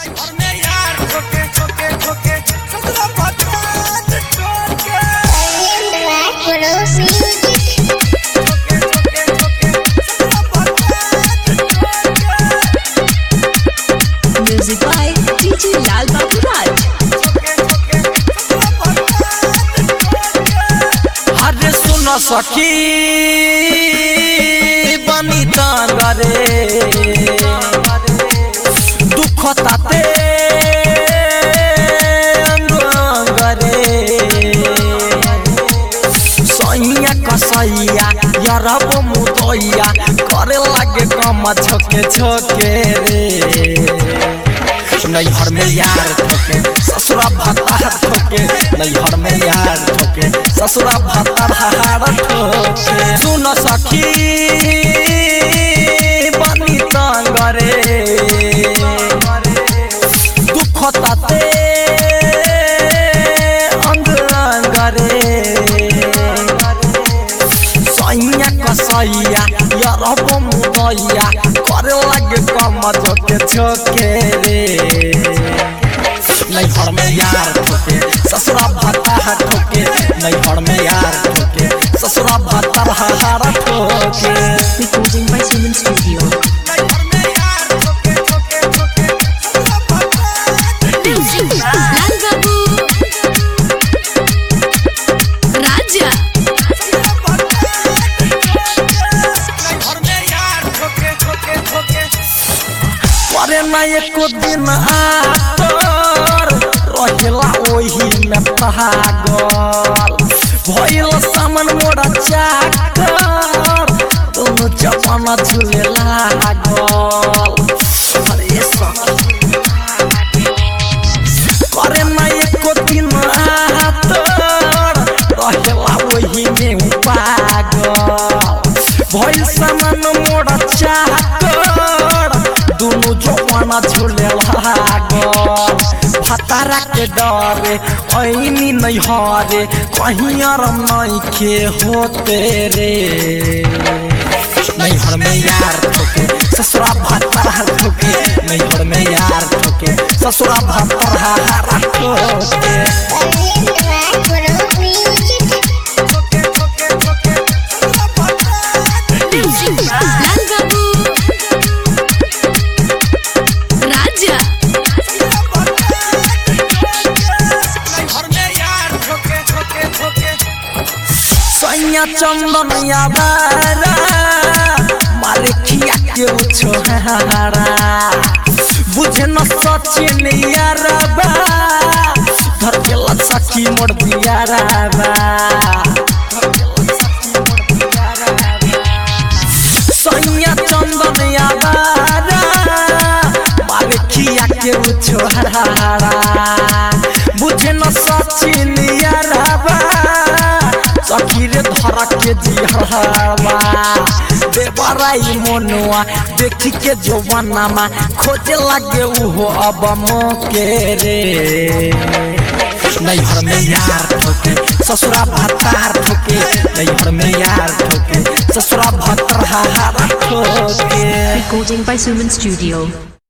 घर में यार ठोके ठोके ठोके ससुरा भत्ता ठोके Black Widows Music. ठोके ठोके ठोके ससुरा भत्ता ठोके Music by DJ Lal Babu Raj. अरे सुन सखी बनी तांगरे दुख ताते अंगरे सैया कसैया यरब मुदैया करे लागे कम छोके छोके रे नैहर में यार ठोके ससुरा भत्ता ठोके नैहर में यार ठोके ससुरा भत्ता हार ठोके सुन सखी बनी तांगरे दुख ताते अंग अंगरे सैया कसैया यरब मुदैया करे लागे कम छोके छोके रे नैहर में यार ठोके ससुरा भत्ता ठोके नैहर में यार ठोके ससुरा भत्ता हार ठोके Recording by Suman Studio. नैहर में यार ठोके ठोके ठोके ससुरा भत्ता Lal Babu. Raja. करे ना एको दिन आतर रहेला ओही में पागल भइल सामान मोरा चाकर दोनों जमाना झूले लागल अरे सखी करे ना एको दिन आतर रहेला ओही में पागल भइल सामान मोरा चाकर दुनु जवाना झूले लागल भतारा के डरे ऐनी नहीं हरे कहीं आराम नहीं के होते रे नैहर में यार ठोके ससुरा भत्ता ठोके नैहर में यार ठोके ससुरा भत्ता हारा ठोके Black Widows Music. ठोके ठोके ठोके ससुरा भत्ता Lal Babu. Raja. सैया चंदन यादारा मारे खिया के उछोहारा बुझे न सचिन यारबा धर के लसकी मोड़ दिया राबा सैया चंदन यादारा मारे खिया के उछोहारा बुझे न सचिन यारबा सखी रे धरा के जिहरवा देवराई मनुआ देखी के जवानामा खोजे लागे उहो अब मोके रे नैहर में यार ठोके ससुरा भत्तार ठोके नैहर में यार ठोके ससुरा भत्तार हार ठोके Recording by Suman Studio.